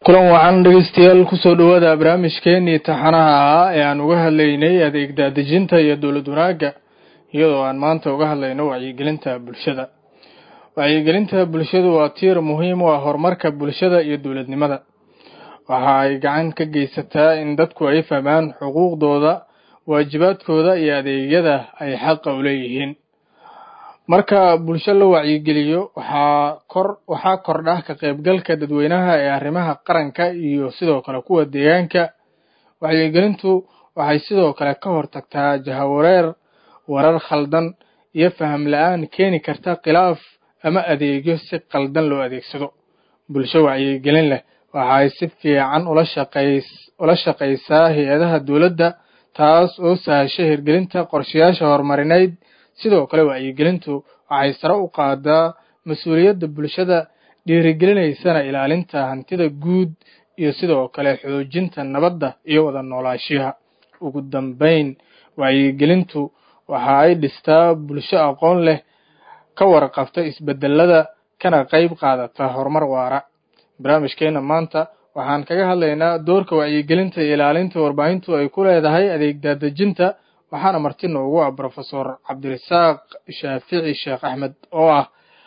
kulan wacan dhegeystayaal kusoo dhawaada barnaamijkeenii taxanaha ahaa ee aan uga hadlaynay adeeg daadejinta iyo dowlad wanaagga iyadoo aan maanta uga hadlayno wacyigelinta bulshada wacyigelinta bulshadu waa tiir muhiim u ah horumarka bulshada iyo dowladnimada waxa ay gacan ka geysataa in dadku ay fahmaan xuquuqdooda waajibaadkooda iyo adeegyada ay xaqa u leeyihiin marka bulsho la wacyigeliyo waxaa kor waxaa kordha ka qaybgalka dadweynaha ee arrimaha qaranka iyo sidoo kale kuwa deegaanka wacyigelintu waxay sidoo kale ka hortagtaa jahawareer warar khaldan iyo faham la-aan keeni karta khilaaf ama adeegyo si qaldan loo adeegsado bulsho wacyigelin leh waxay si fiican ula shaqays ula shaqaysaa hay-adaha dowladda taas oo sahasha hirgelinta qorshayaasha horumarineyd sidoo kale wacyigelintu waxay sare u qaadaa mas-uuliyadda bulshada dhiirigelinaysana ilaalinta hantida guud iyo sidoo kale xoojinta nabadda iyo wada noolaashiyaha ugu dambeyn wacyigelintu waxa ay dhistaa bulsho aqoon leh ka warqabta isbedelada kana qayb qaadata horumar waara barnaamijkeena maanta waxaan kaga hadlaynaa doorka wacyigelinta iyo ilaalinta warbaahintu ay ku leedahay adeeg daadejinta waxaana marti noogu ah brofesor cabdirasaaq shaafici sheekh axmed oo ah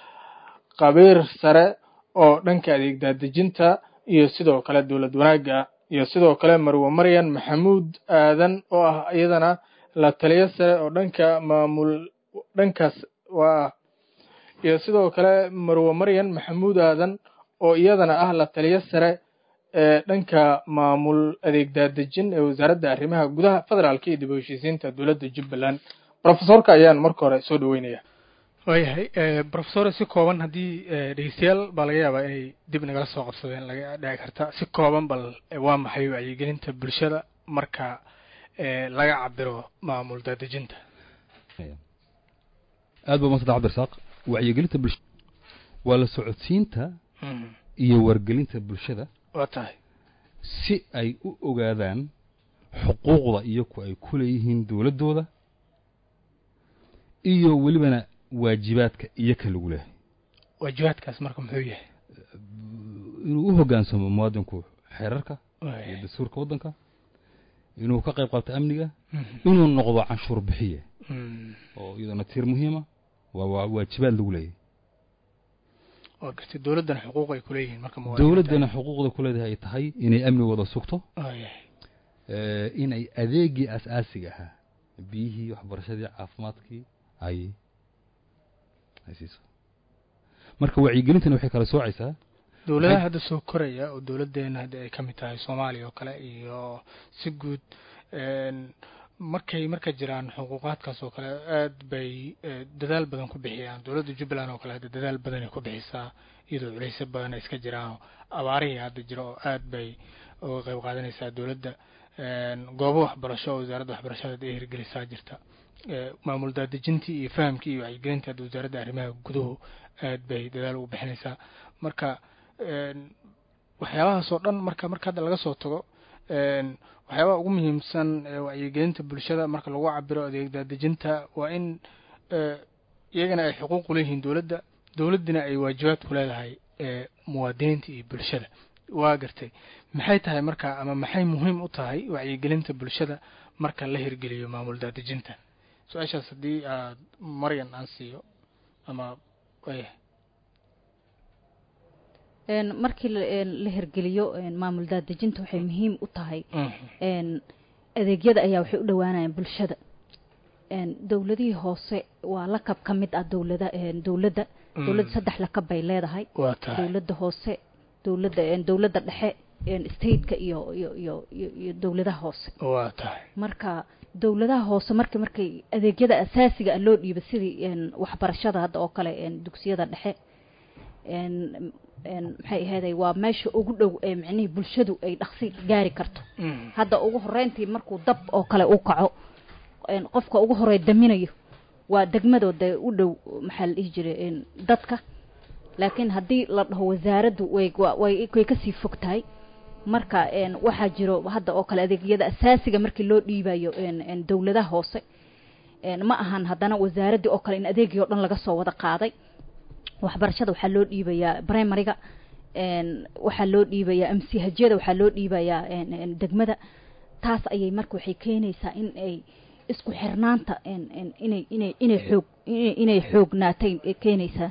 qabiir sare oo dhanka adeeg daadejinta iyo sidoo kale dowlad wanaagga iyo sidoo kale marwe maryan maxamuud aadan oo ah iyadana la taliyo sare oo dhanka maamul dhankaas waa iyo sidoo kale marwe maryan maxamuud aadan oo iyadana ah la taliyo sare ee dhanka maamul adeeg daadejin ee wasaaradda arrimaha gudaha federaalka iyo dib u heshiisiinta dowladda jubbaland brofesorka ayaan marka hore soo dhaweynaya waayahay brofesor si kooban haddii dhegeystayaal baa laga yaabaa inay dib nagala soo qabsadeen laga dhici karta si kooban bal waa maxay wacyigelinta bulshada marka laga cabiro maamul daadejinta aad ba umadsanta cabdirasaaq wacyigelinta bulsha waa la socodsiinta iyo wargelinta bulshada waa tahay si ay u ogaadaan xuquuqda iyaku ay ku leeyihiin dowladdooda iyo welibana waajibaadka iyaka lagu leehay waajibaadkaas marka muxuu yahay inuu u hoggaansamo muwaadinku xeerarka iyo dastuurka waddanka inuu ka qayb qaato amniga inuu noqdo canshuur bixiye oo iyadana tiir muhiima waa waajibaad lagu leeyahay waa gartay dowladdana xuquuq ay kuleeyihiin marka dowladdana xuquuqda ku leedahay ay tahay inay amnigooda sugto inay adeegii as-aasiga ahaa biyihii waxbarashadii caafimaadkii ay ay siiso marka wacyigelintana waxay kala soocaysaa dowladaha hadda soo koraya oo dowladdeena hadda ay ka mid tahay soomaaliya oo kale iyo si guud markay marka jiraan xuquuqaadkaas oo kale aad bay dadaal badan ku bixiyaan dowladda jubbaland oo kale hadda dadaal badanay ku bixisaa iyadoo culeysyo badan ay iska jiraan abaarihii hadda jira oo aad bay uga qayb qaadanaysaa dowladda goobo waxbarasho oo wasaaradda waxbarashada hadda ay hirgelisaa jirta maamul daadejintii iyo fahamkii iyo wacyigelintii hadda wasaaradda arrimaha guduhu aad bay dadaal ugu bixinaysaa marka waxyaabahaas oo dhan marka marka hadda laga soo tago waxyaabaha ugu muhiimsan ee wacyigelinta bulshada marka lagu cabiro adeeg daadejinta waa in iyagana ay xuquuq uleeyihiin dowladda dowladdina ay waajibaad ku leedahay muwaadiniinta iyo bulshada waa gartay maxay tahay marka ama maxay muhiim u tahay wacyigelinta bulshada marka la hirgeliyo maamul daadejinta su-aashaas haddii aad maryan aan siiyo ama wayahay markii la hirgeliyo maamul daadejinta waxay muhiim u tahay adeegyada ayaa waxay u dhowaanayaan bulshada dowladihii hoose waa lakab ka mid ah dowlada dowladda dowladda saddex lakab bay leedahay dowladda hoose dowladda dowladda dhexe stateka iyo iyo iyo iyo dowladaha hoose waa tahay marka dowladaha hoose marka markay adeegyada asaasiga ah loo dhiiba sidii waxbarashada hadda oo kale dugsiyada dhexe maxay ahayday waa meesha ugu dhow ee micnihii bulshadu ay dhaqsi gaari karto hadda ugu horeyntii markuu dab oo kale u kaco qofka ugu horey daminayo waa degmadooda u dhow maxaa la dhihi jiray dadka laakiin haddii la dhaho wasaaraddu way way way kasii fog tahay marka waxaa jiro hadda oo kale adeegyada asaasiga markii loo dhiibayo dowladaha hoose ma ahan haddana wasaaraddii oo kale in adeegii oo dhan laga soo wada qaaday waxbarashada waxaa loo dhiibayaa primariga waxaa loo dhiibayaa amsihajyada waxaa loo dhiibayaa degmada taas ayay marka waxay keenaysaa in ay isku xirnaanta inay inay inay xoog inay xoognaatay keenaysaa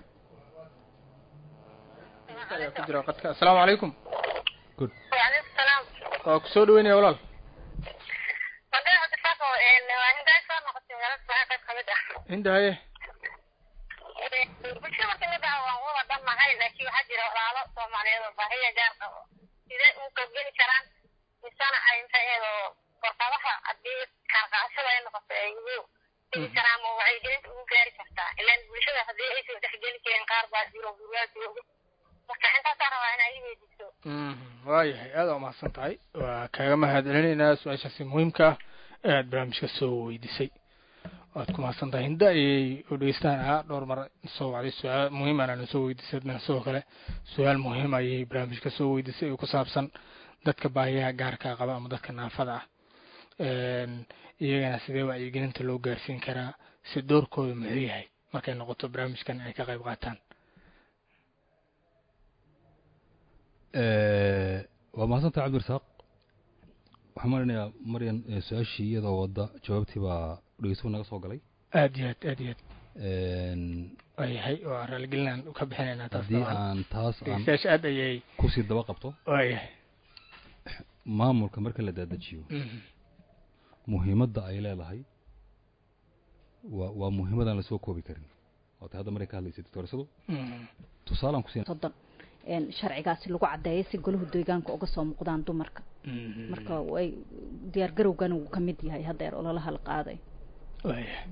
ku jira qadka assalaamu calaykum waa ku soo dhaweynaya walaal hinda haye bulshada marka la dhaho waan wada dhannahay laakiin waxaa jira walaalo soomaaliyeed oo baahiya gaar qabo sidee u qaybgeli karaan misana ay maxaeedo warqadaha haddii kaarqaashada ay noqoto ay ugu dhigi karaan ma wacyigelinta ugu gaari kartaa ilaan bulshada haddii aysan dhexgeli karin qaar baa jiro guryaa jooga marka intaasaa rabaa inaa ii weydiiso waayahay aada waa mahadsan tahay waa kaaga mahad celinaynaa su-aashaasi muhiimka ah ee aada barnaamijka soo weydiisay waad ku mahadsan tahay hinda ayay u dhegeystaan ahaa dhowr mar soo wacday su-aal muhiimana na soo weydiisay adna sidoo kale su-aal muhiim ayay barnaamijka soo weydiisay oo ku saabsan dadka baahiyaha gaarka qaba ama dadka naafada ah iyagana sidee wacyigelinta loo gaarsiin karaa si doorkooda muxuu yahay markay noqoto barnaamijkan ay ka qayb qaataan waa mahadsantaha cabdirasaaq waxaan marinayaa maryan su-aashii iyadoo wadda jawaabtii baa dhegeysuhu naga soo galay aad iyo aad aad iyo aad waayahay waa raaligelinaan ka bixinaynaa taas haddii aan taas aan dhegeystayaasha aad ayay kusii daba qabto waayahay maamulka marka la daadajiyo muhiimadda ay leedahay waa waa muhiimadaan lasoo koobi karin waatay hadda maray ka hadlaysay doctorsadu tusaalaan kusiina soddon sharcigaasi lagu caddeeyo si golahu deegaanka uga soo muuqdaan dumarka marka way diyaar garowgana wuu ka mid yahay haddeer ololaha la qaaday waayahay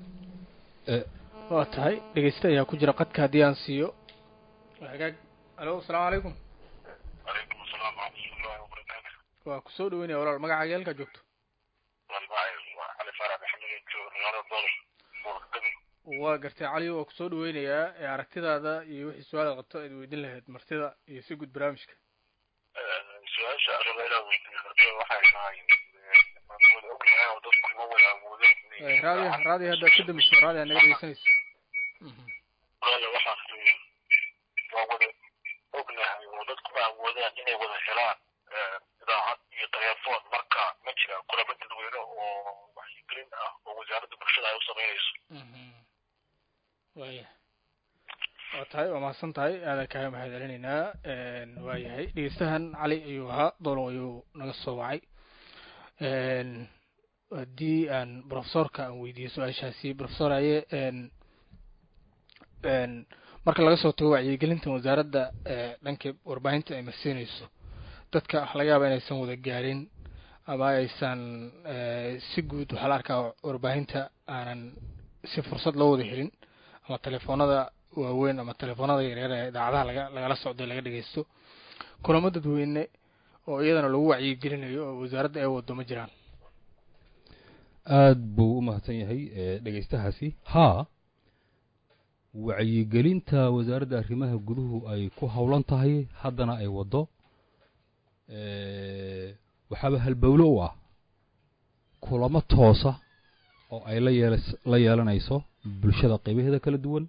waa tahay dhegeysta ayaa ku jira qadka haddii aan siiyo hagaag alo asalaamu calaykum calaykum asalaam waraxmatullahi wabarakaatu waa ku soo dhaweynaya walaal magacaaga halkaa joogto walmacay waa cali faarax maxamed joogo magaalada doolo gobolka gabi waa gartay cali waa kusoo dhaweynayaa ee aragtidaada iyo wixii su-aalaad qabto aad weydiin lahayd martida iyo si guud barnaamijka su-aasha araba inaa weydiiyo martida waxay tahay waan wada ognahay oo dadku ma wada awoodeen inay raadiya raadiya haddaad ka damiso raadiya naga dhegeysanayso walaala waxaan leeyahay waa wada ognahay oo dadku ma awoodaan inay wada helaan idaacad iyo telefoon marka ma jira kulamo dadweyne oo wacyigelin ah oo wasaaradda bulshada ay u samaynayso waaya waa tahay waa mahadsan tahay aadaan kaaga mahad celinaynaa waayahay dhegeystahan cali ayuu ahaa doolow ayuu naga soo wacay haddii aan profesorka aan weydiiyo su-aashaasi profesor aye marka laga soo tago wacyigelintan wasaaradda dhanka warbaahinta ay marsiinayso dadka waxa laga yaaba inaysan wada gaarin ama aysan si guud waxaa la arkaa warbaahinta aanan si fursad loo wada helin ama telefoonada waaweyn ama telefoonada yaryar ee idaacadaha laga lagala socdo laga dhegeysto kulamo dadweyne oo iyadana lagu wacyigelinayo oo wasaaradda ay wado ma jiraan aad buu u mahadsan yahay dhegeystahaasi haa wacyigelinta wasaaradda arrimaha guduhu ay ku howlan tahay haddana ay waddo waxaaba halbowlo u ah kulamo toosa oo ay la yeel la yeelanayso bulshada qaybaheeda kala duwan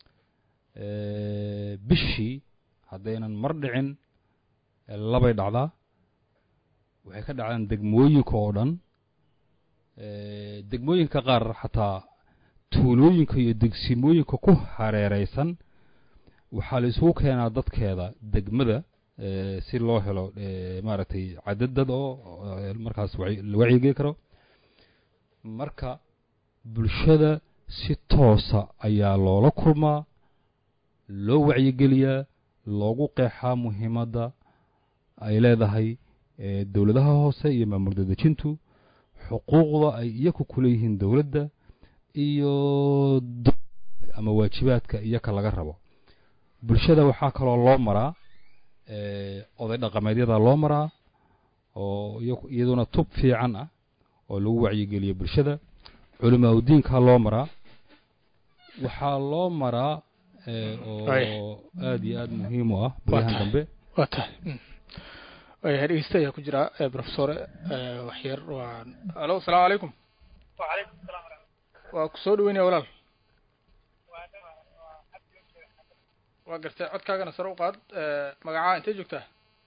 bishii haddaynan mar dhicin labay dhacdaa waxay ka dhacdaan degmooyinka oo dhan degmooyinka qaar xataa tuulooyinka iyo degsimooyinka ku hareereysan waxaa la isugu keenaa dadkeeda degmada si loo helo maaragtay cadadad oo markaas la wacyigeli karo marka bulshada si toosa ayaa loola kulmaa loo wacyigeliyaa loogu qeexaa muhiimadda ay leedahay dowladaha hoose iyo maamul dadejintu xuquuqda ay iyaku ku leeyihiin dowladda iyo ama waajibaadka iyaka laga rabo bulshada waxaa kaloo loo maraa oday dhaqameedyada loo maraa oo iyaduna tub fiican ah oo lagu wacyigeliyo bulshada culimaa udiinkaa loo maraa waxaa loo maraa oo aada iyo aada muhiim u ah baryahan dambe waa tahay waayahay dhegeysta ayaa ku jira profesor waxyar waa alo asalaamu calaykum وعليكم السلام ورحمة waa ku soo dhaweynaya walaal waa gartay codkaagana sare u qaad magacaa intee joogtaa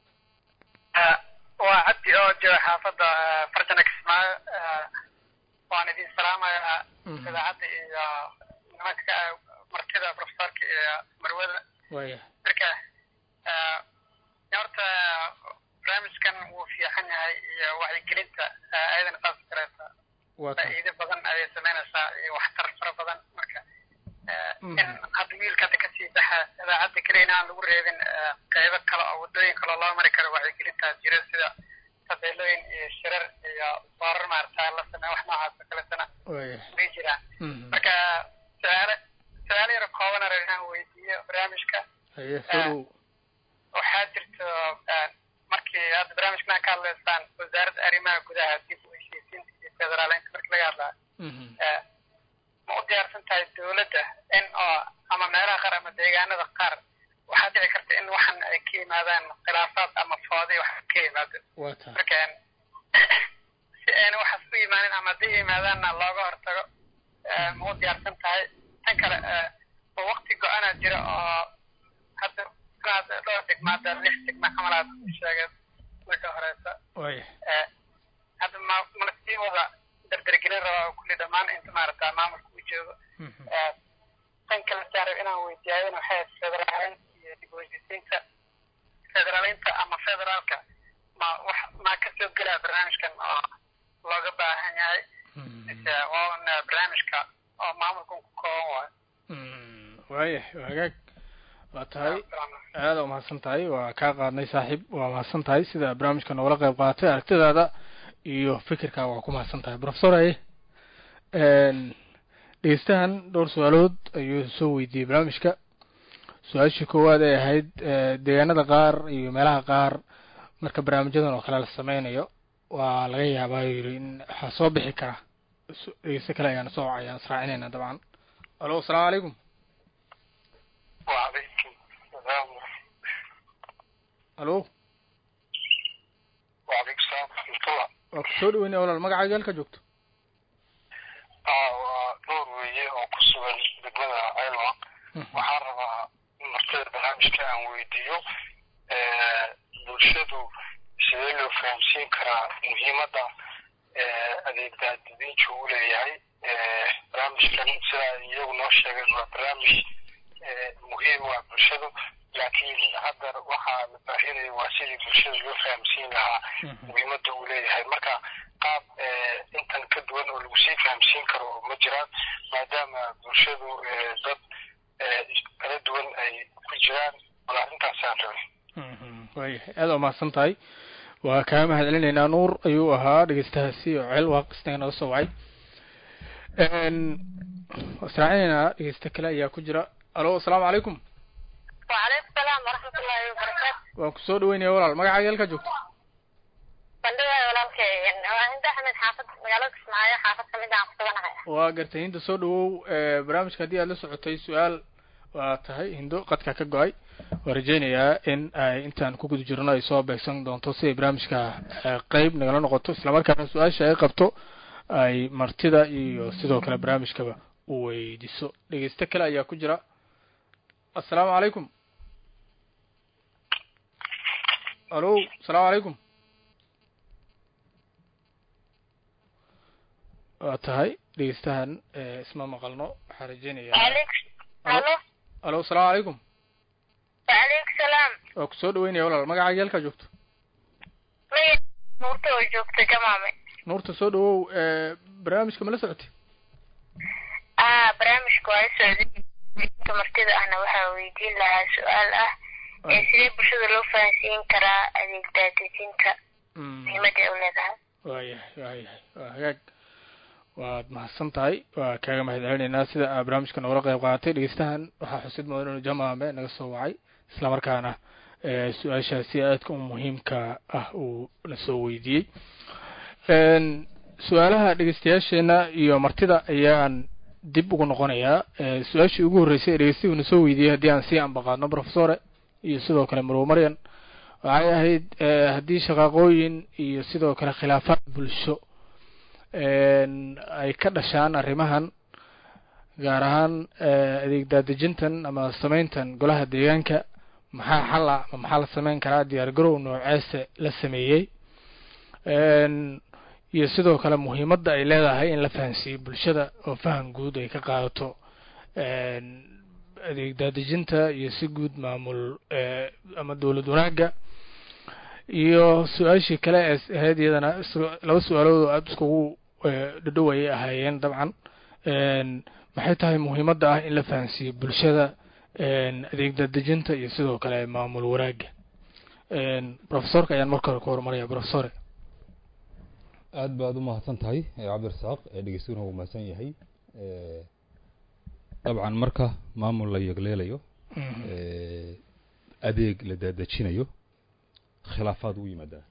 waa cabdi oo jooga xaafadda farjana kismaayo waan idin salaamayaa idaacadda iyo nimanka martida profesorka iyo marwada waya marka horta barnaamijkan wuu fiican yahay iyo wacyigelinta ayadana saas kareysa waa tahay faa'iido badan ayay samaynaysaa iyo waxtar fara badan marka in hadda wiilka hadda kasii baxa idaacadda keliya in aan lagu reebin qeybo kale oo wadooyin kaloo loo mari karo wacyigelintaas jira sida tabeelooyin iyo shirar iyo boorar maarata la sameeya wax noocaas oo kaletana waya way jiraan marka su-aale su-aalo yar kooban ar inaan weydiiyo barnaamijka haye soo dhow waxaa jirto markii hadda barnaamijkan ka hadlaysaan wasaaradda arrimaha gudaha dib u heshiisiinta iyo federaaleynta markii laga hadlaa ma u diyaarsan tahay dowladda in oo ama meelaha qaar ama deegaanada qaar waxaa dhici karta in waxan ay ka yimaadaan khilaafaad ama foodi wax ka yimaado waa tahay marka si ayna waxaas u imaanin ama hadday yimaadaanna looga hortago ma u diyaarsan tahay tan kale ma waqti go-ana jira oo hadda inaad dhowr degmaada lix degma camal aad sheegeen marka horeysa waya hadda ma mala sii wada dardargelin rabaa oo kulli dhammaan inta maarata maamulka uu joogo tan kale saarab inaan weydiiyaayen waxay ahayd federaaleynta iyo dib u heshiisiinta federaaleynta ama federaalka ma wax maa kasoo gelaa barnaamijkan oo looga baahan yahay mise waana barnaamijka oo maamulkan ku kooban waayo waya waa hagaag waa tahay aada umahadsan tahay waa kaa qaadnay saaxiib waa mahadsan tahay sida barnaamijka noogala qayb qaaatay aragtidaada iyo fikirkaa waa ku mahadsan tahay professor aye dhegeystahan dhowr su-aalood ayuu soo weydiiyey barnaamijka su-aashii koowaad ay ahayd deegaanada qaar iyo meelaha qaar marka barnaamijyadan oo kale la sameynayo waa laga yaabaa yiri in waxaa soo bixi kara dhegeysto kale ayaan soo ayaan israacinayna dabcan alo asalaamu calaykum وعليكم السلام alo وعليكم السلام ورحمة الله waa ku soo dhaweynaya walaal magacaaga halka joogto aa waa dhowr weeye oo ku sugan degmada aylo waxaan rabaa in martida barnaamijka aan weydiiyo bulshadu sidee loo fahamsiin karaa muhiimadda adeeg daadadiinka uu leeyahay barnaamijkan sidaa iyagu noo sheegeen waa barnaamij muhiim waa bulshadu laakiin hadda waxaa la baahinaya waa sidii bulshada loo fahamsiin lahaa muhiimadda uu leeyahay marka qaab intan ka duwan oo lagu sii fahamsiin karo ma jiraan maadaama bulshadu dad kala duwan ay ku jiraan wala arrintaasaan rabay waya aada umahadsan tahay waa kaa mahad celinaynaa nuur ayuu ahaa dhegeystahaasi oo ceel waaqisnaga naga soo wacay israacinaynaa dhegeysta kale ayaa ku jira alo asalaamu calaykum وعليكم السلام ورحمة الله وبركاته waan ku soo dhaweynaya walaal magacaaga halka joogto bandhiga walaalkay waa hinda axmed xaafad magaalada kismaayo xaafad kamid aan kusuganahay waa gartay hinda soo dhawow barnaamijka haddii aad la socotay su-aal waa tahay hindo qadka ka go-ay waan rajeynayaa in ay intaan ku guda jirno ay soo beegsan doonto si ay barnaamijka qeyb nagala noqoto islamarkaana su-aasha ay qabto ay martida iyo sidoo kale barnaamijkaba u weydiso dhegeysto kale ayaa ku jira assalaamu calaykum alo asalaamu calaykum waa tahay dhegeystahan isma maqalno waxaan rajeynayaa alo alo asalaamu calaykum وعليكم السلام waa ku soo dhaweynaya walaal magacaaga halkaa joogto magay nuurta oo joogta jamaame nuurta soo dhawow barnaamijka ma la socotay ah barnaamijka waa socday inta martida ahna waxaa weydiin lahaa su-aal ah ee sidee bulshada loo fahansiin karaa adeeg daadejinta muhiimadda ay u leedahay waayahay waayahay waa hagaag waad mahadsan tahay waa kaaga mahad celinaynaa sida aa barnaamijka noogala qayb qaadatay dhegeystahan waxaa xusid mudan inuu jamaame naga soo wacay islamarkaana su-aashaasi aadka u muhiimka ah uu na soo weydiiyey su-aalaha dhegeystayaasheena iyo martida ayaan dib ugu noqonayaa su-aashii ugu horreysay ee dhegeystigu na soo weydiiyey haddii aan sii ambaqaadno professore iyo sidoo kale marwo maryan waxay ahayd haddii shaqaaqooyin iyo sidoo kale khilaafaad bulsho ay ka dhashaan arrimahan gaar ahaan adeeg daadejintan ama sameyntan golaha deegaanka maxaa xala ama maxaa la sameyn karaa diyaar garow nooceese la sameeyey iyo sidoo kale muhiimadda ay leedahay in la fahansiiyo bulshada oo faham guud ay ka qaadato adeeg daadejinta iyo si guud maamul ama dowlad wanaagga iyo su-aashii kale ee ahayd iyadana laba su-aalood oo aada iskugu dhadhow ayay ahaayeen dabcan maxay tahay muhiimadda ah in la fahansiiyo bulshada adeeg daadejinta iyo sidoo kale maamul wanaagga profesorka ayaan marka hore ku horumaraya profesore aad baad u mahadsan tahay cabdirasaaq dhegeystuuna wuu mahadsan yahay dabcan marka maamul la yegleelayo adeeg la daadejinayo khilaafaad u yimaadaa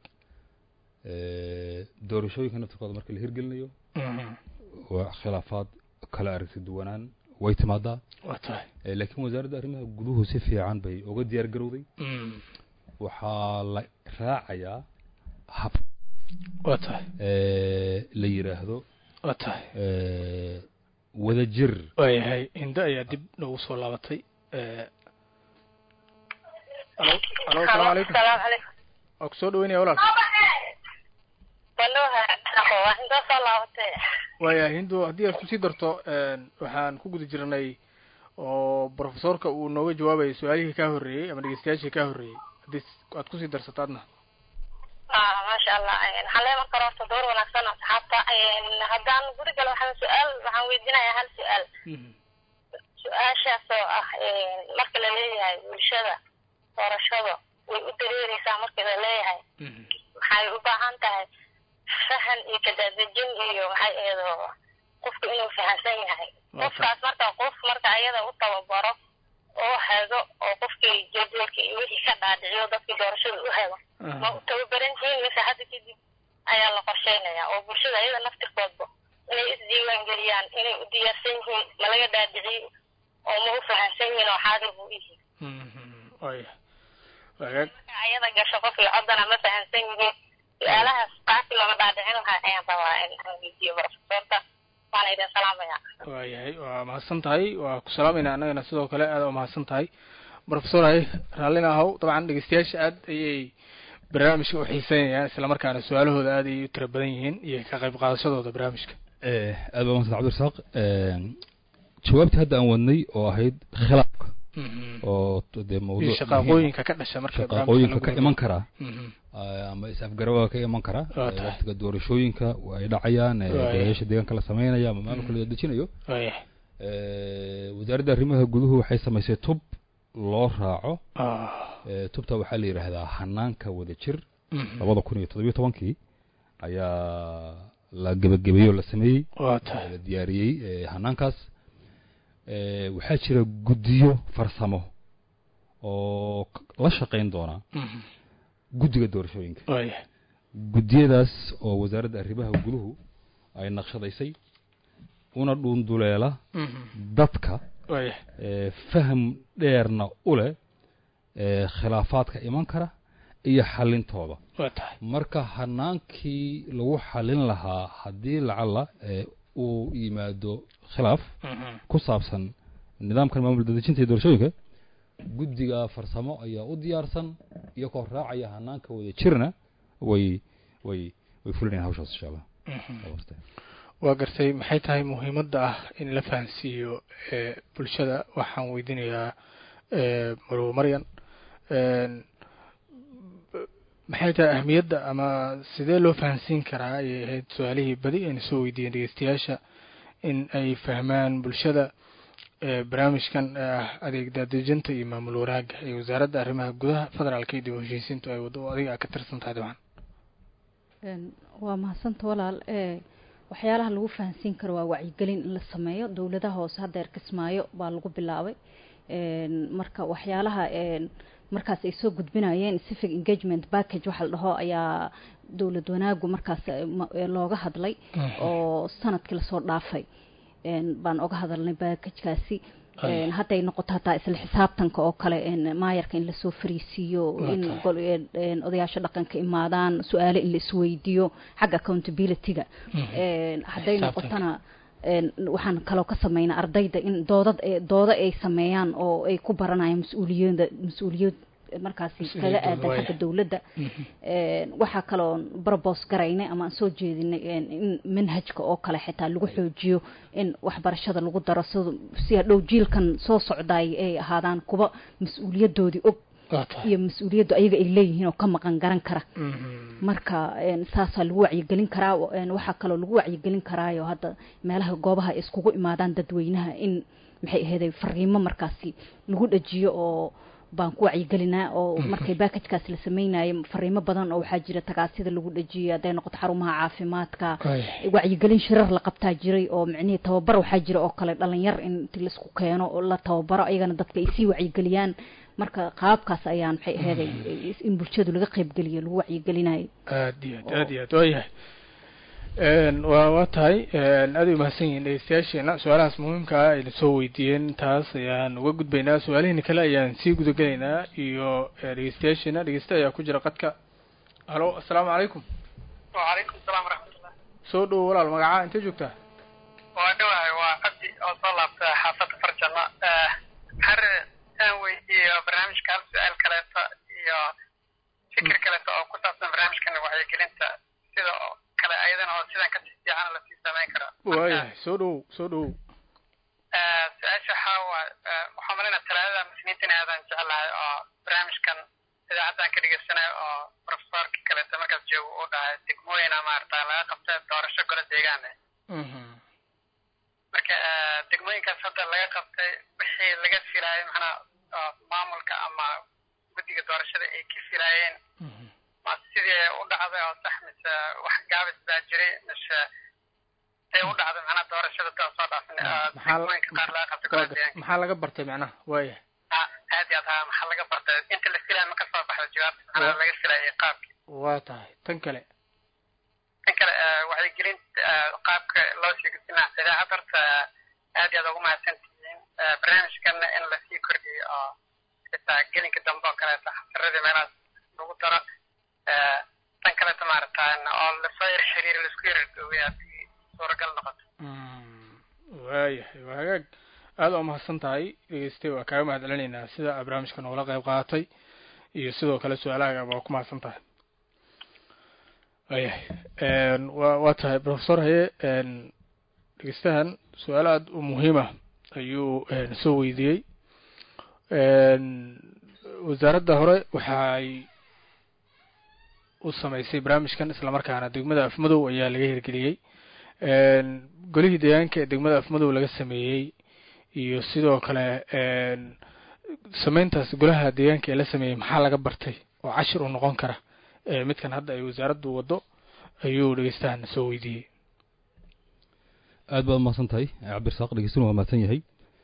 doorashooyinka naftirkooda marka la hirgelinayo waa khilaafaad kala aragti duwanaan way timaadaa waa tahay laakiin wasaaradda arrimaha guduhu si fiican bay uga diyaar garowday waxaa la raacayaa hab waa tahay la yidhaahdo waa tahay wadajir waayahay hindo ayaa dib noogu soo laabatay alo alo asalaamu calaykum salaam calaykum waa kusoo dhaweynaya walaal wanuha waa intoo soo laabatay waaya hindo haddii aad kusii darto waxaan ku guda jirnay oo profesorka uu nooga jawaabayay su-aalihii kaa horreeyey ama dhegeystayaashii kaa horreeyey haddii aad kusii darsato adna maasha allah waxaan leeman karo horta door wanaagsan asxaabta haddaan guri galo waxaan su-aal waxaan weydiinayaa hal su-aal su-aashaas oo ah marka la leeyahay bulshada doorashada way u dareereysaa marka la leeyahay waxay u baahan tahay fahan iyo kadaadejin iyo maxay eedo qofku inuu fahansan yahay qofkaas marka qof marka ayada u tababaro oo hago oo qofkii jadwalka iyo wixii ka dhaadhiciyo dadkii doorashada u hago ma u tababaran yihiin mise hadda kadib ayaa la qorsheynayaa oo bulshada ayada naftirkoodba inay isdiiwaan geliyaan inay u diyaarsan yihiin ma laga dhaadhiciyey oo ma u fahansan yihiin oo xaadir buu yihiin waya wagaag ayada gasho qofkii coddana ma fahansan yihiin su-aalahaas qaasi lama dhaadhicin lahaa ayaan rabaa in aan weydiiyo profesorka waana idin salaamaya waayahay waa mahadsan tahay waa ku salaamayna annagana sidoo kale aada u mahadsan tahay profesor hay raallina ahow dabcan dhegeystayaasha aad ayay barnaamijka u xiiseynayaan islamarkaana su-aalahooda aad ayay u tira badan yihiin iyo ka qayb qaadashadooda barnaamijka aad baa mahadsan cabdirasaaq jawaabtii hadda aan wadnay oo ahayd khilaafka oo dee mawduuc shaqaaqooyinka ka dhasha marka shaqaaqooyinka ka iman karaa Mhm. ama is-afgarawaa ka iman karaa Waa tahay. waqtiga doorashooyinka ay dhacayaan ee Waaya. golayaasha deegaanka la sameynaya ama maamulka la dejinayo waayahay Eh, wasaaradda arrimaha guduhu waxay samaysay tub loo raaco Ah. Eh, tubta waxaa la yidhaahdaa hanaanka wadajir Mhm. labada kun iyo toddobiyo tobankii ayaa la gebagabeeyey oo la sameeyey waa tahay la diyaariyey eh, hanaankaas Eh, waxaa jira guddiyo farsamo oo k- la shaqayn doona Mhm. guddiga doorashooyinka waayahay guddiyadaas oo wasaaradda arrimaha guduhu ay naqshadaysay una dhuunduleela Mhm. dadka waayahay eh, faham dheerna u leh eh, khilaafaadka iman kara iyo xalintooda waa tahay marka hanaankii lagu xalin lahaa haddii lacalla eh, uu yimaado khilaaf Mhm. ku saabsan nidaamkan maamul dadejinta iyo doorashooyinka guddiga farsamo ayaa u diyaarsan iyagoo raacaya hanaanka wada jirna way way way fulinayaan hawshaas insha allah Mhm. waa gartay maxay tahay muhiimadda ah in la fahansiiyo ee bulshada waxaan weydiinayaa ee marow maryan een, b- maxay tahay ahmiyadda ama sidee loo fahansiin karaa ayay ahayd su-aalihii badi ayna soo weydiiyeen dhegeystayaasha in ay fahmaan bulshada ee barnaamijkan ee ah adeeg daadejinta iyo maamul wanaagga ee wasaaradda arrimaha gudaha federaalka iyo dib u heshiisiintu ay wado oo adiga aad ka tirsan tahay dabcan Een, waa mahadsanta walaal ee waxyaalaha lagu fahansiin karo waa wacyigelin in la sameeyo dowladaha hoose haddeer kismaayo baa lagu bilaabay Een, marka waxyaalaha een, markaas ay soo gudbinayeen civic engagement package waxa la dhaho ayaa dowlad wanaagu markaas eh, ma- eh, looga hadlay oo sanadkii lasoo dhaafay Een, baan oga hadalnay packagekaasi Een, hadday noqoto hataa isla xisaabtanka oo kale een, maayarka in lasoo fariisiiyo Waa in tahay. gol- een, een, odayaasha dhaqanka imaadaan su-aale in la isweydiiyo xagga accountability-ga Een, hadday Xisaabtanka. noqotona waxaan kaloo ka sameynaa ardayda in doodad doodo ay sameeyaan oo ay ku baranayaan mas-uuliyada mas-uuliyad markaasi kaga aadan xagga dowladda waxaa kaloo barbos garaynay ama aan soo jeedinay in manhajka oo kale xitaa lagu xoojiyo in waxbarashada lagu daro si si hadhow jiilkan soo socdaay ay ahaadaan kuwa mas-uuliyadoodii og iyo mas-uuliyaddu ayaga ay leeyihiin oo ka maqan garan kara marka saasaa lagu wacyigelin karaa waxaa kaloo lagu wacyigelin karaayo hadda meelaha goobaha ay iskugu imaadaan dadweynaha in maxay aheeday fariimo markaasi lagu dhajiyo oo baan ku wacyigelinaa oo markay baakajkaas la sameynayo fariimo badan oo waxaa jira tagaasida lagu dhajiyay hadday noqoto xarumaha caafimaadka wacyigelin shirar la qabtaa jiray oo micnihii tababar waxaa jira oo kale dhalinyar in inti laisku keeno oo la tababaro ayagana dadka ay sii wacyigeliyaan marka qaabkaas ayaan maxay aheeday in bulshadu laga qaybgeliyo lagu wacyigelinayo aad iyo aad aad iyo aad waayahay waa waa tahay aad ay umahadsan yihiin dhegeystayaasheena su-aalahaas muhiimka ah ayna soo weydiiyeen taas ayaan uga gudbaynaa su-aalihiina kale ayaan sii gudagelaynaa iyo dhegeystayaasheena dhegeysta ayaa ku jira qadka halo assalaamu calaykum wacalaykum salaam waraxmatullah soo dhowo walaal magacaa intee joogtaa waa dhawahay waa cabdi oo soo laabta xaafadda farjano har aan weydiiyo barnaamijka hal su-aal kaleeto iyo fikir kaleeto oo ku saabsan barnaamijkan wacyigelinta sida kale ayadana oo sidan ka fiican lasii samayn karo waayahay soo dhowow soo dhowow su-aasha waxaa waa waxaa malayna talaadada muslimiintan aadan jeclahay oo barnaamijkan idaacaddan ka dhegeysanayo oo profesorka kaleeto markaas joogo uu dhahay degmooyina maarata laga qabta doorasho golo deegaane marka degmooyinkaas hadda laga qabtay wixii laga filaayay macnaa maamulka ama guddiga doorashada ay ka filaayeen ma sidii u dhacday oo sax mise wax gaabis baa jiray mise see u dhacday macnaa doorashada taa soo dhaafin degmooyinka qaar laga qabtay golo deegaanka maxaa laga bartay macnaha waaya aad iyo aad haa maxaa laga bartay inta la filaya ma ka soo baxda jawaabta macnaa laga filaayay qaabkii waa tahay tan kale tan kale wacyigelinta qaabka loo sii gudbinaa idaacad horta aad iyo aad ugu mahadsantihiin barnaamijkana in lasii kordhiyo oo xitaa gelinka dambe oo kaleeto xasaradii meelahaas lagu daro tan kaleeto maaragtaan oo lasoo yar xiriir laisku yar dhowey haddii suuragal noqoto waayahay waa hagaag aada waa mahadsan tahay dhegeystay waa kaaga mahad celinaynaa sida barnaamijka noogala qayb qaadatay iyo sidoo kale su-aalahaaga waa ku mahadsan tahay waayahay wa waa tahay professor haye dhegeystahan su-aal aada u muhiim ah ayuu soo weydiiyey wasaaradda hore waxay u samaysay barnaamijkan islamarkaana degmada afmadow ayaa laga hirgeliyey golihii deegaanka ee degmada afmadow laga sameeyey iyo sidoo kale sameyntaas golaha deegaanka ee la sameeyey maxaa laga bartay oo cashir u noqon kara midkan hadda ay wasaaraddu waddo ayuu dhegeystahan soo weydiiyey aad baad umahadsan tahay cabdirasaaq dhegeystuna waa mahadsan yahay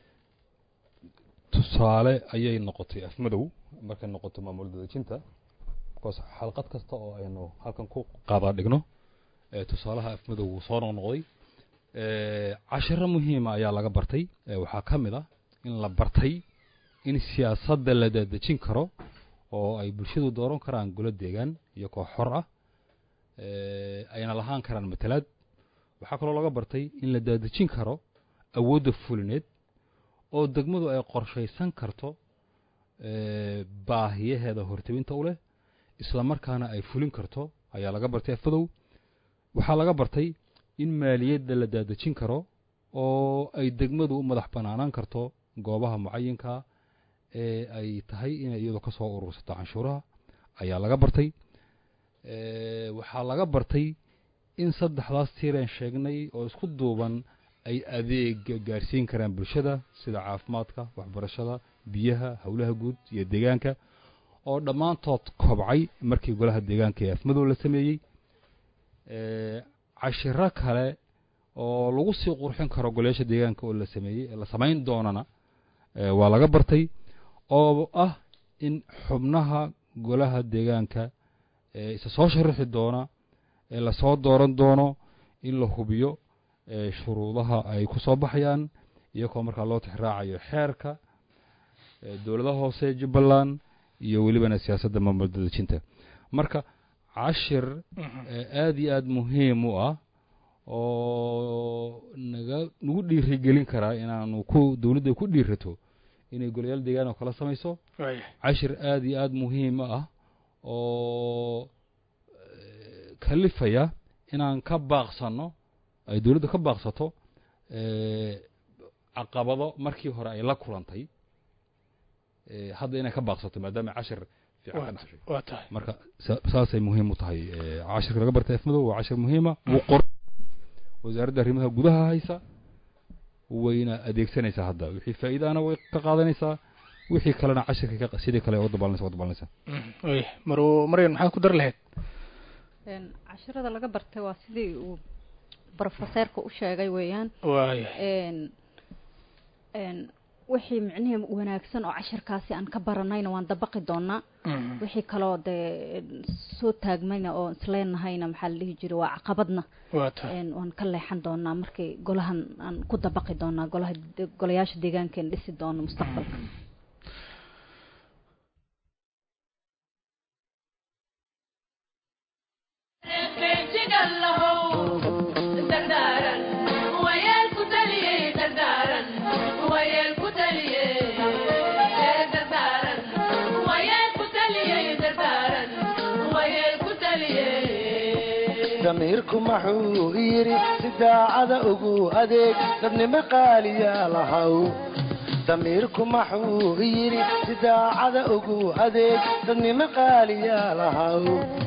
tusaale ayay noqotay afmadow markay noqoto maamul dadejinta bcause xalqad kasta oo aynu halkan ku qaadaa dhigno tusaalaha afmadow wuu soo noqnoqday cashiro muhiima ayaa laga bartay waxaa ka mid ah in la bartay in siyaasadda la dadejin karo oo ay bulshadu dooran karaan golo deegaan iyo koox xor ah ayna lahaan karaan matalaad waxaa kaloo laga bartay in la daadejin karo awoodda fulineed oo degmadu ay qorshaysan karto baahiyaheeda hortebinta u leh isla markaana ay fulin karto ayaa laga bartay afadow waxaa laga bartay in maaliyadda la daadejin karo oo ay degmadu u madax banaanaan karto goobaha mucayinka ee ay tahay inay iyadu ka soo urursato canshuuraha ayaa laga bartay waxaa laga bartay in saddexdaas tiireen sheegnay oo isku duuban ay adeega gaarsiin karaan bulshada sida caafimaadka waxbarashada biyaha howlaha guud iyo deegaanka oo dhammaantood kobcay markii golaha deegaanka ee afmadow la sameeyey cashiro kale oo lagu sii qurxin karo golayaasha deegaanka oo la sameeyey la samayn doonana waa laga bartay oo ah in xubnaha golaha deegaanka isa soo sharaxi doona ee lasoo dooran doono in la hubiyo shuruudaha ay ku soo baxayaan iyagoo markaa loo tixraacayo xeerka dowladaha hoose jubbaland iyo welibana siyaasadda maamul dadejinta marka cashir aada iyo aada muhiim u ah oo naga nagu dhiirigelin karaa inaanu ku dowladda ku dhiirato inay golayaal deegaan oo kala samayso cashir aada iyo aada muhiim ah oo kalifaya inaan ka baaqsano ay dowladda ka baaqsato caqabado markii hore ay la kulantay hadda inay ka baaqsato maadaama cashir fiican ka dhashay waa tahay marka saasay muhiim u tahay cashirka laga bartay afmadow waa cashir muhiima wuu qor wasaaradda arrimaha gudaha haysa wayna adeegsanaysaa hadda wixii faa'iidaana way ka qaadanaysaa wixii kalena cashirka sidii kale oo dabaalanaysa waa dabaalanaysaa y mar maryan maxaad ku dar lahayd cashirada laga bartay waa sidii uu brofeseerka u sheegay weeyaan waaya wixii micnihii wanaagsan oo cashirkaasi aan ka baranayna waan dabaqi doonaa wixii kaloo dee soo taagmayna oo isleenahayna maxaa la dhihi jiray waa caqabadna waa tahay waan ka leexan doonaa markii golahan aan ku dabaqi doonaa golaha golayaasha deegaankeen dhisi doono mustaqbalka damiirku maxuu yidhi si daacada ugu adeeg dadnimo qaaliya lahaw damiirku maxuu yidhi si daacada ugu adeeg dadnimo qaaliya lahaw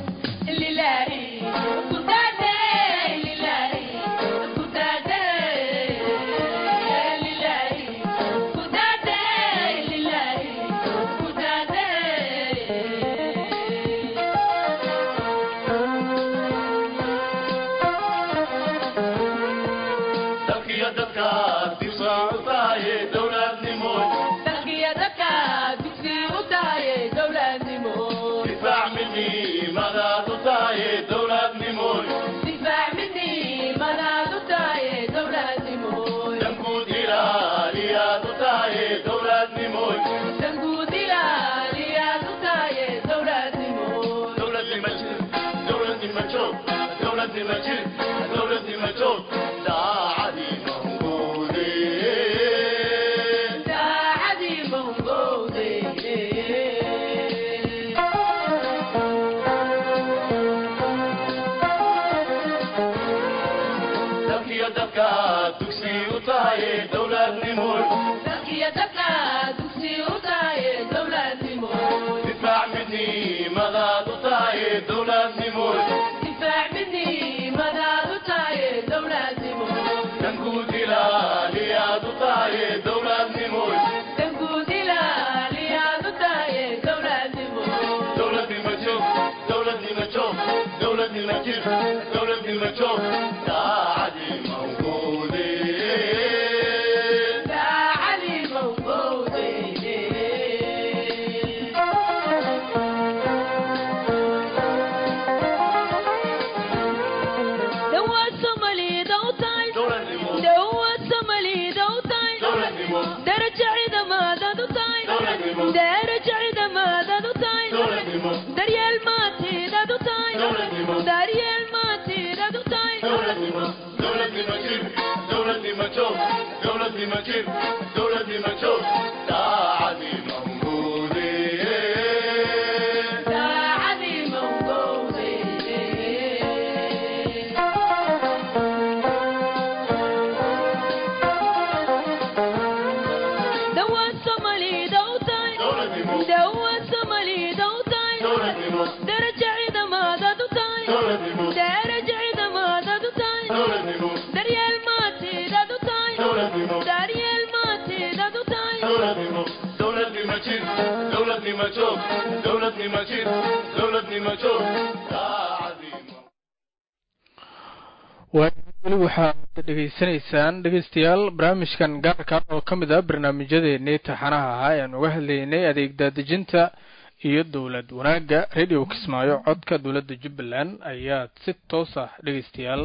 weli waxaad dhegaysanaysaan dhegeystayaal barnaamijkan gaarka oo ka mid ah barnaamijyadeennii taxanaha ahaa ean uga hadlaynay adeeg daadejinta iyo dowlad wanaagga radio kismaayo codka dowladda jubbaland ayaad si toos ah dhegeystayaal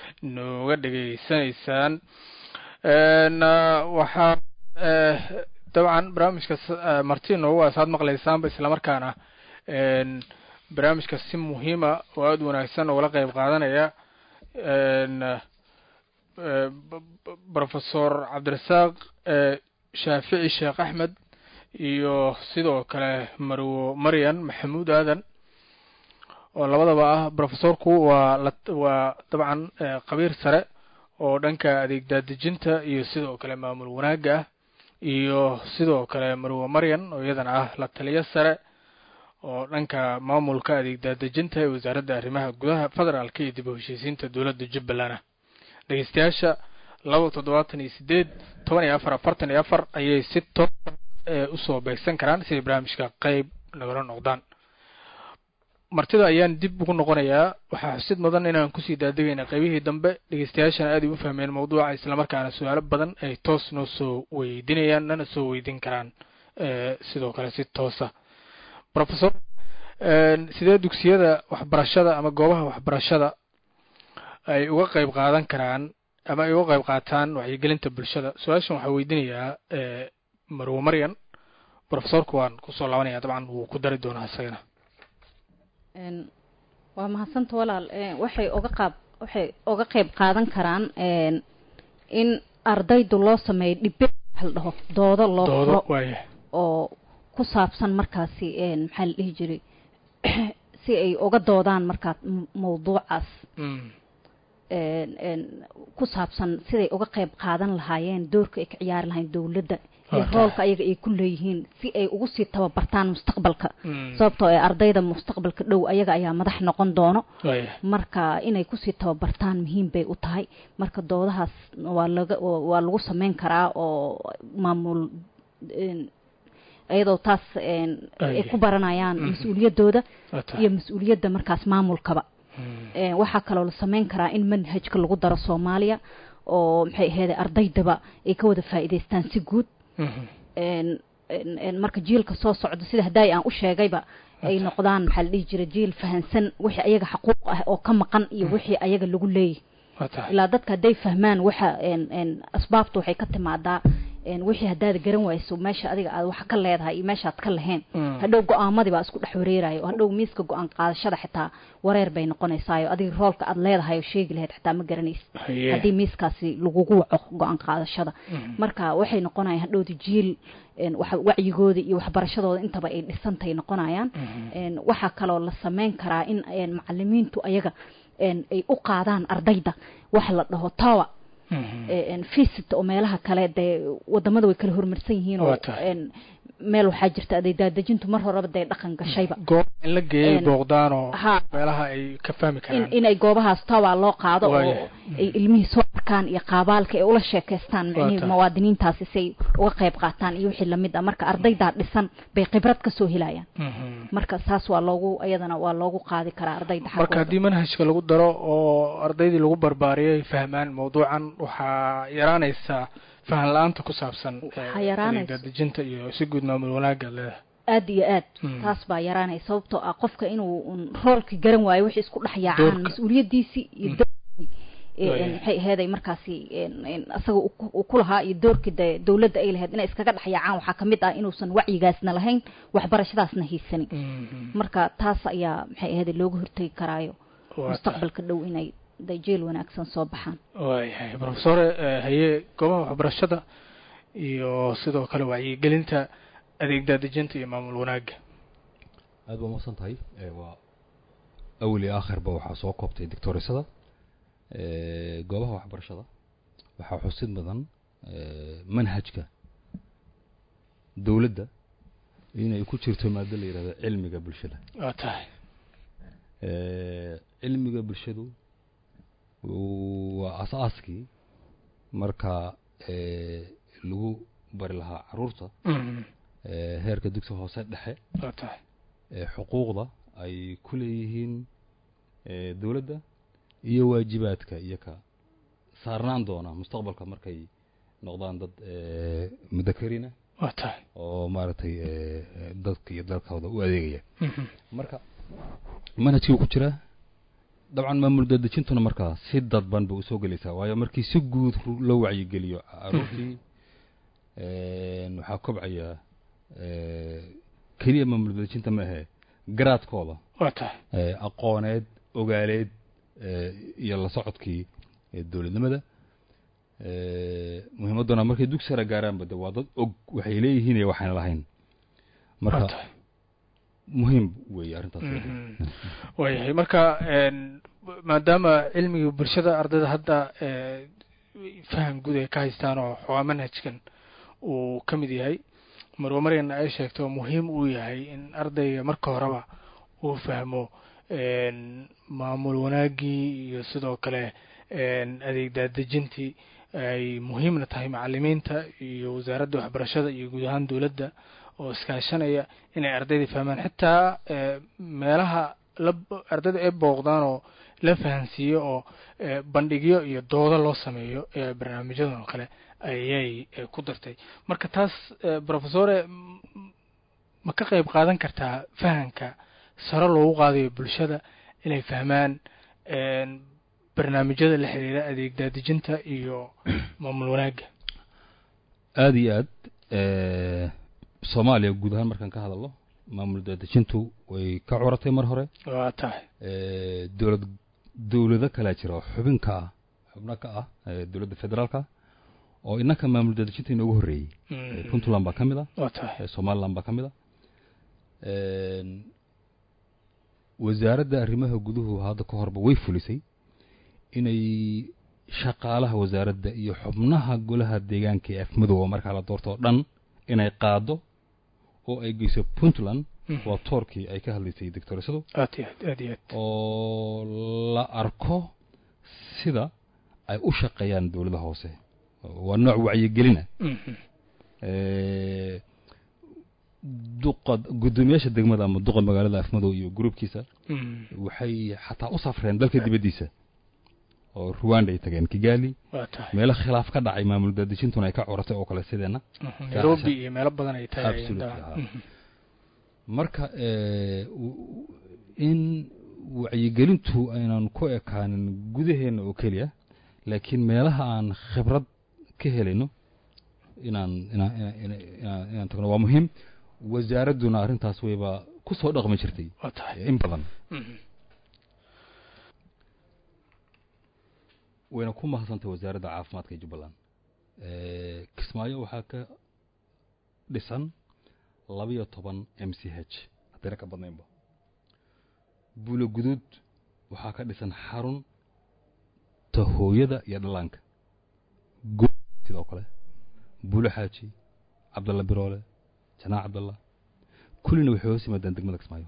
nooga dhegeysanaysaan waxaa dabcan barnaamijka marti noogu asaad maqlaysaanba islamarkaana barnaamijka si muhiima oo aada wanaagsan oogala qeyb qaadanaya profesor cabdirasaaq shaafici sheekh axmed iyo sidoo kale marwo maryan maxamuud aadan oo labadaba ah profesorku waa waa dabcan qabiir sare oo dhanka adeeg daadejinta iyo sidoo kale maamul wanaagga ah iyo sidoo kale marwo maryan oo iyadana ah la taliyo sare oo dhanka maamulka adeeg daadejinta ee wasaaradda arrimaha gudaha federaalka iyo dib u heshiisiinta dowladda jubbaland ah dhegeystayaasha laba toddobaatan iyo sideed toban iyo afar afartan iyo afar ayay si toosa usoo beegsan karaan siday barnaamijka qeyb nagala noqdaan martida ayaan dib ugu noqonayaa waxaa xusid mudan inaan kusii daadegayna qeybihii dambe dhegeystayaashana aad ay u fahmeen mawduuca islamarkaana su-aalo badan ay toos noo soo weydiinayaan nana soo weydiin karaan sidoo kale si toosa professor sidee dugsiyada waxbarashada ama goobaha waxbarashada ay uga qeyb qaadan karaan ama ay uga qeyb qaataan wacyigelinta bulshada su-aashan waxaa weydiinayaa marwo maryan professorku waan kusoo laabanaya dabcan wuu ku dari doonaa isagana waa mahadsanta walaal waxay oga qaab waxay oga qeyb qaadan karaan in ardaydu loo sameeyo dhibe waxa la dhaho doodo loo furo oo ku saabsan markaasi maxaa la dhihi jiray si ay uga doodaan markaa mawduucaas ku saabsan siday uga qeyb qaadan lahaayeen doorka ay ka ciyaari lahayn dowladda ee roolka ayaga ay ku leeyihiin si ay ugu sii tababartaan mustaqbalka sababtoo ee ardayda mustaqbalka dhow ayaga ayaa madax noqon doono marka inay kusii tababartaan muhiim bay u tahay marka doodahaas waa laga waa lagu sameyn karaa oo maamul iyadoo taas ay ku baranayaan mas-uuliyaddooda iyo mas-uuliyadda markaas maamulkaba waxaa kaloo la sameyn karaa in manhajka lagu daro soomaaliya oo maxay aheede ardaydaba ay ka wada faa'iidaystaan si guud marka jiilka soo socda sida haddaay aan u sheegayba ay noqdaan maxaa la dhihi jira jiil fahansan wixii ayaga xaquuq ah oo ka maqan iyo wixii ayaga lagu leeyahy ilaa dadka hadday fahmaan waxa asbaabta waxay ka timaadaa wixii haddaad garan wayso meesha adiga aad wax ka leedahay iyo meeshaad ka lahayn hadhow go-aamadii baa isku dhex wareerayo oo hadhow miiska go-aan qaadashada xitaa wareer bay noqonaysaayo adiga roolka aad leedahay oo sheegi lahayd xitaa ma garanaysid haddii miiskaasi lagugu waco go-aan qaadashada marka waxay noqonayaan hadhowda jiil wacyigooda iyo waxbarashadooda intaba ay dhisantay noqonayaan waxaa kaloo la sameyn karaa in macalimiintu ayaga ay u qaadaan ardayda waxa la dhaho tawa visit oo meelaha kale dee wadamada way kala horumarsan yihiin oo meel waxaa jirta aday daadejintu mar horeba dee dhaqan gashayba goob in la geeyay booqdaanoo meelaha ay ka fahmi karaan inay goobahaas tawaa loo qaado oo ay ilmihii soo arkaan iyo qaabaalka ay ula sheekaystaan micnihii muwaadiniintaasi si ay uga qayb qaataan iyo wixii lamid ah marka ardaydaa dhisan bay khibrad kasoo helayaan marka saas waa loogu iyadana waa loogu qaadi karaa ardayda marka haddii manhajka lagu daro oo ardaydii lagu barbaariyay fahmaan mawduucan waxaa yaraanaysaa fahan la-aanta ku saabsan daadejinta iyo si guud maamul wanaaga leedahay aada iyo aad taas baa yaraanaya sababtoo ah qofka inuu roolki garan waayo wixii isku dhex yaacaan mas-uuliyaddiisii iyo maxay aheeday markaasi isaga uu ku lahaa iyo doorkii de dowladda ay lahayd inay iskaga dhex yaacaan waxaa kamid ah inuusan wacyigaasna lahayn waxbarashadaasna haysanin marka taas ayaa maxay aheeday looga hortegi karaayo mustaqbalka dhow inay dajeel wanaagsan soo baxaan waayahay profesore haye goobaha waxbarashada iyo sidoo kale wacyigelinta adeeg daadejinta iyo maamul wanaaga aad baa umaqsan tahay waa awal iyo aakhirba waxaa soo koobtay doctorisada goobaha waxbarashada waxaa xusid mudan manhajka dowladda inay ku jirto maado la yihahdo cilmiga bulshada waa tahay cilmiga bulshadu waa asaaskii marka lagu bari lahaa caruurta heerka dugsi hoose dhexe waa tahay xuquuqda ay ku leeyihiin dowladda iyo waajibaadka iyo ka saarnaan doona mustaqbalka markay noqdaan dad mudakarina waa tahay oo maaragtay dadka iyo dalkooda u adeegaya marka manhajkii ku jira dabcan maamul daadejintuna markaa si dadban ba usoo gelaysaa waayo markii si guud loo wacyigeliyo caruurtii waxaa kobcaya keliya maamul daadejinta ma ahe garaadkooda waa tahay aqooneed ogaaleed iyo la socodkii dowladnimada muhiimadduna markay dugsi sare gaaraanba de waa dad og waxay leeyihiin iyo waxayna lahayn marka muhiim weeye arrintaas waayahay marka maadaama cilmigii bulshada ardayda hadda faham guud ay ka haystaan oo xoogaa manhajkan uu ka mid yahay marwa maryana ay sheegto muhiim uu yahay in ardayga marka horeba uu fahmo maamul wanaaggii iyo sidoo kale adeeg daadejintii ay muhiimna tahay macalimiinta iyo wasaaradda waxbarashada iyo guud ahaan dowladda oo iskaashanaya inay ardayda fahmaan xitaa meelaha la ardayda ay booqdaan oo la fahansiiyo oo bandhigyo iyo doodo loo sameeyo barnaamijyadan oo kale ayay ku dartay marka taas professore ma ka qayb qaadan kartaa fahanka sare loogu qaadayo bulshada inay fahmaan barnaamijyada la xiriira adeeg daadejinta iyo maamul wanaagga aada iyo aad soomaaliya guud ahaan markaan ka hadalno maamul daadejintu way ka curatay mar hore waa tahay dowlad dowlado kalaa jira oo xubinka ah xubno ka ah dowladda federaalka oo innaka maamul daadejinta inoogu horreeyey puntland baa ka mid ah waa tahay somaliland baa ka mid ah wasaaradda arrimaha guduhu hadda ka horba way fulisay inay shaqaalaha wasaaradda iyo xubnaha golaha deegaanka ee afmadow oo markaa la doorto oo dhan inay qaado oo ay geyso puntland waa toorkii ay ka hadlaysay doctorisadu aad iyo aad aad iyo aad oo la arko sida ay u shaqeeyaan dowladaha hoose waa nooc wacyigelina duqa guddoomiyaasha degmada ama duqa magaalada afmadow iyo gruubkiisa waxay xataa u safreen dalka dibaddiisa oo ruwanda ay tageen kigali waa tahay meelo khilaaf ka dhacay maamul daadejintuna ay ka curatay oo kale sideenna nairobi iyo meelo badan ay tahay Absolutely, haa. marka in wacyigelintu aynan ku ekaanin gudaheenna oo keliya laakiin meelaha aan khibrad ka helayno inaan inaan inaan inaan inaan tagno waa muhiim wasaaradduna arrintaas wayba ku soo dhaqmi jirtay waa tahay in badan wayna ku mahadsantay wasaaradda caafimaadka ee jubbaland kismaayo waxaa ka dhisan labiyo toban m c h haddayna ka badnaynba buulo guduud waxaa ka dhisan xarun ta hooyada iyo dhallaanka go sidoo kale buulo xaaji cabdalla biroole janaac cabdalla kullina waxay hoos yimaadaan degmada kismaayo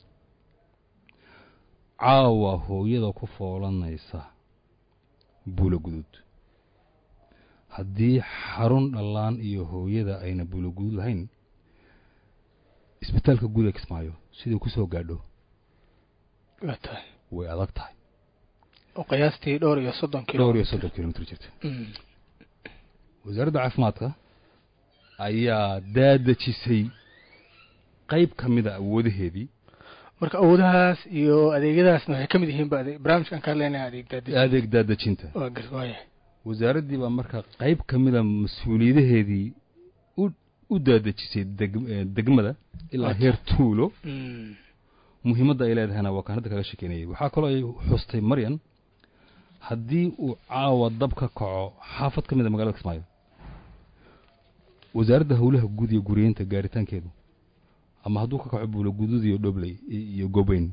caawa hooyada ku foolanaysa buulo guduud haddii xarun dhallaan iyo hooyada ayna buulo guduud lahayn isbitaalka guud ee kismaayo sidii ku soo gaadho waa tahay way adag tahay oo qiyaastii dhowr iyo soddon kilo dhowr iyo soddon kilomitr jirta wasaaradda caafimaadka ayaa daadejisay qayb ka mida awoodaheedii marka awoodahaas iyo adeegyadaasna waxay ka mid yihiin ba ade- barnaamijkan ka hadlaynaya adeeg daadejin adeeg daadejinta waa gar waayahay wasaaraddii baa marka qayb ka mida mas-uuliyadaheedii u u daadejisay deg eh, degmada ilaa heer tuulo Mm. muhiimadda ay leedahayna waa kaan hadda kaga shekeynayay waxaa kaloo ay xustay maryan haddii uu caawa dab ka kaco xaafad ka mid a magaalada kismaayo wasaaradda howlaha guud iyo guriyeynta gaaritaankeedu ama hadduu ka kaco buulo guduud iyo dhobley i- iyo gobeyn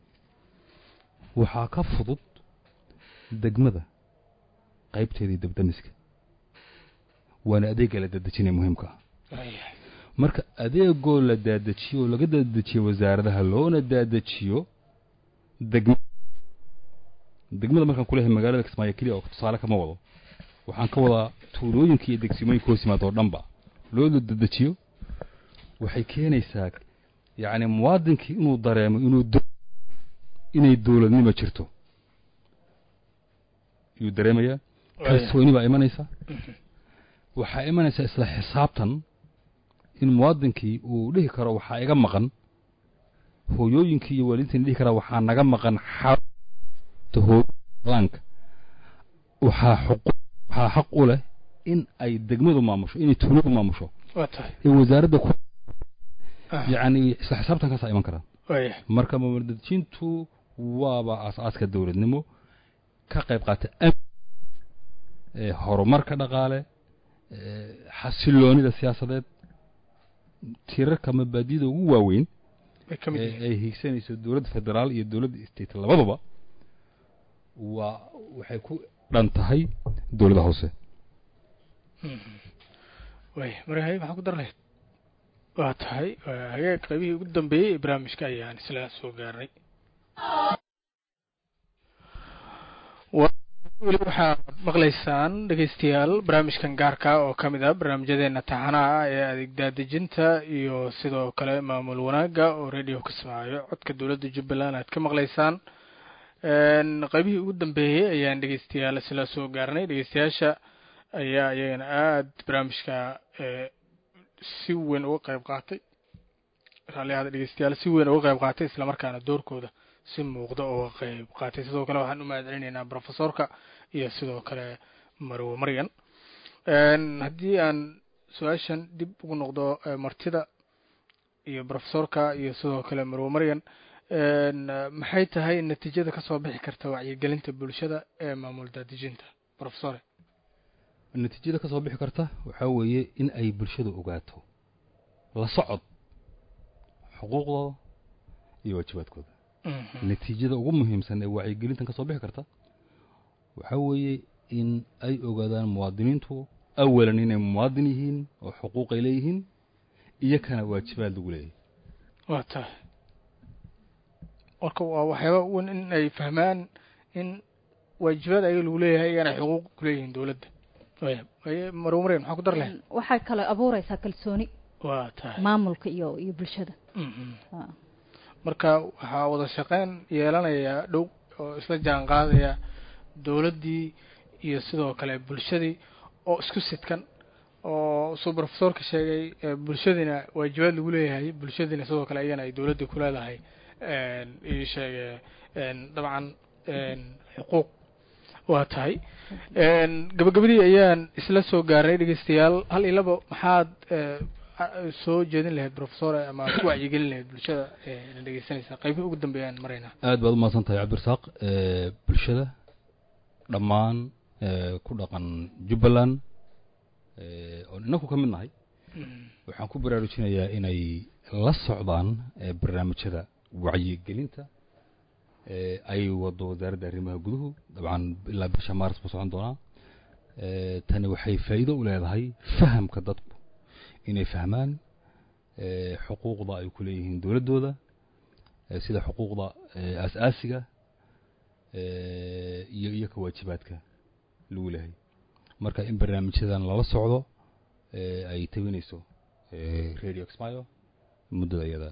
waxaa ka fudud degmada qaybteedii dabdamiska waana adeegga la dadejinaya muhiimka ah waayahay marka adeegoo la daadejiyo oo laga daadejiyo wasaaradaha loona daadejiyo degma degmada markaan kuleeyahay magaalada kismaayo keliya oo tusaale kama wado waxaan ka wadaa tuulooyinka iyo degsimooyinka hoos yimaada oo dhanba loo dadejiyo waxay keenaysaa yacni muwaadinkii inuu dareemo inuu do inay dowladnimo jirto ayuu dareemayaa kalsooni baa imanaysa waxaa imanaysa isla xisaabtan in muwaadinkii uu dhihi karo waxaa iga maqan hooyooyinkii iyo waalidiintii dhihi karaa waxaa naga maqan xarunta hooylaanka waxaa xuqu waxaa xaq u leh in ay degmadu maamusho inay tuuladu maamusho waa tahay ee wasaaradda ku Ah, yacni isla xisaabtankaasaa iman karaa waayahay marka maamul-dadejintu waaba aas-aaska dowladnimo ka qayb qaata am horumarka dhaqaale xasiloonida siyaasadeed tirarka mabaadida ugu waaweyn ay hiigsanayso dowladda federaal iyo dowladda state labadaba waa waxay ku dhan tahay dowladda hoose way marhay maxaa ku dar lahayd waa tahay hagaag qaybihii ugu dambeeyey ee barnaamijka ayaan isla soo gaarnay weli waxaad maqlaysaan dhegeystayaal barnaamijkan gaarka oo ka mid ah barnaamijyadeena taxanaha ee adeeg daadejinta iyo sidoo kale maamul wanaagga oo radio kismaayo codka dowladda jubbaland aad ka maqlaysaan qaybihii ugu dambeeyey ayaan dhegeystayaal isla soo gaarnay dhegeystayaasha ayaa iyagana aada barnaamijka si weyn uga qayb qaatay raalliahada dhegeystayaal si weyn uga qayb qaatay islamarkaana doorkooda si muuqda uga qayb qaatay sidoo kale waxaan u mahad celinaynaa professorka iyo sidoo kale marwo maryan haddii aan su-aashan dib ugu noqdo martida iyo professorka iyo sidoo kale marwo maryan maxay tahay natiijada kasoo bixi karta wacyigelinta bulshada ee maamul daadejinta professore natiijada ka soo bixi karta waxaa weeye in ay bulshadu ogaato la socod xuquuqdooda iyo waajibaadkooda natiijada ugu muhiimsan ee wacyigelintan ka soo bixi karta waxaa weeye in ay ogaadaan muwaadiniintu awalan inay muwaadin yihiin oo xuquuq ay leeyihiin iyo kana waajibaad lagu leeyahay waa tahay marka waa waxyaaba wan in ay fahmaan in waajibaad ayaga lagu leeyahay iyana xuquuq kuleeyihiin dowladda marwo maryan maxaa ku dar lahayd waxay kale abuureysaa kalsooni waa tahay maamulka iyo iyo bulshada marka waxaa wada shaqeyn yeelanaya dhow oo isla jaan qaadaya dowladdii iyo sidoo kale bulshadii oo isku sidkan oo suu professorka sheegay bulshadiina waajibaad lagu leeyahay bulshadiina sidoo kale iyana ay dowladda ku leedahay ii sheege dabcan xuquuq waa tahay gabagabadii ayaan isla soo gaarnay dhegeystayaal hal iyo laba maxaad soo jeedin lahayd professor ama ku wacyigelin lahayd bulshada na dhegeysanaysa qaybihii ugu dambeeyaan maraynaa aad baad umahadsan tahay cabdirasaaq bulshada dhammaan ku dhaqan jubbaland oon inaku ka mid nahay waxaan ku baraarujinayaa inay la socdaan barnaamijyada wacyigelinta ay wado wasaaradda arrimaha guduhu dabcan ilaa bisha maaris buu socon doonaa tani waxay faa'iido u leedahay fahamka dadku inay fahmaan xuquuqda ay ku leeyihiin dowladdooda sida xuquuqda aas-aasiga iyo iyo ka waajibaadka lagu leehay marka in barnaamijyadan lala socdo ay tawinayso radio exmayo muddada iyada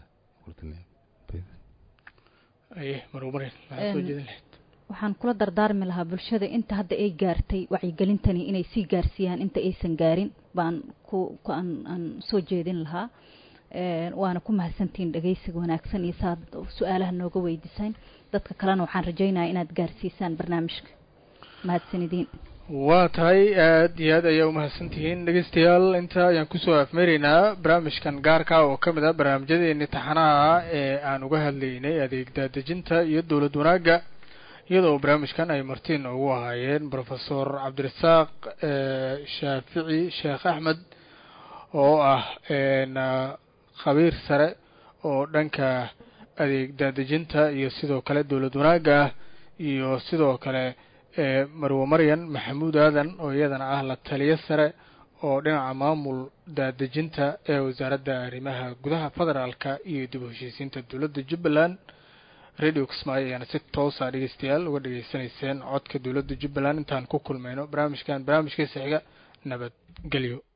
aye marwo maryan maxaad soo jeedin lahayd waxaan kula dardaarmi lahaa bulshada inta hadda ay gaartay wacyigelintani inay sii gaarsiiyaan inta aysan gaarin baan ku aan aan soo jeedin lahaa waana ku mahadsantihiin dhegeysiga wanaagsan iyo saad su-aalaha nooga weydiisaan dadka kalena waxaan rajaynayaa inaad gaarsiisaan barnaamijka mahadsanidin waa tahay aad iyo aad ayaa umahadsan tihiin dhegeystayaal inta ayaan kusoo afmeeraynaa barnaamijkan gaarka oo ka mid ah barnaamijyadeeni taxanaha ee aan uga hadlaynay adeeg daadejinta iyo dowlad wanaagga iyadoo barnaamijkan ay martiin ugu ahaayeen professor cabdirasaaq shaafici sheekh axmed oo ah khabiir sare oo dhanka adeeg daadejinta iyo sidoo kale dowlad wanaagga ah iyo sidoo kale marwo maryan maxamuud aadan oo iyadana ah la taliyo sare oo dhinaca maamul daadejinta ee wasaaradda arrimaha gudaha federaalka iyo dib u heshiisiinta dowladda jubbaland radio kismaayo ayaana si toosa dhegeystayaal uga dhegeysanayseen codka dowladda jubbaland intaan ku kulmayno barnaamijkan barnaamijkiisa xiga nabadgelyo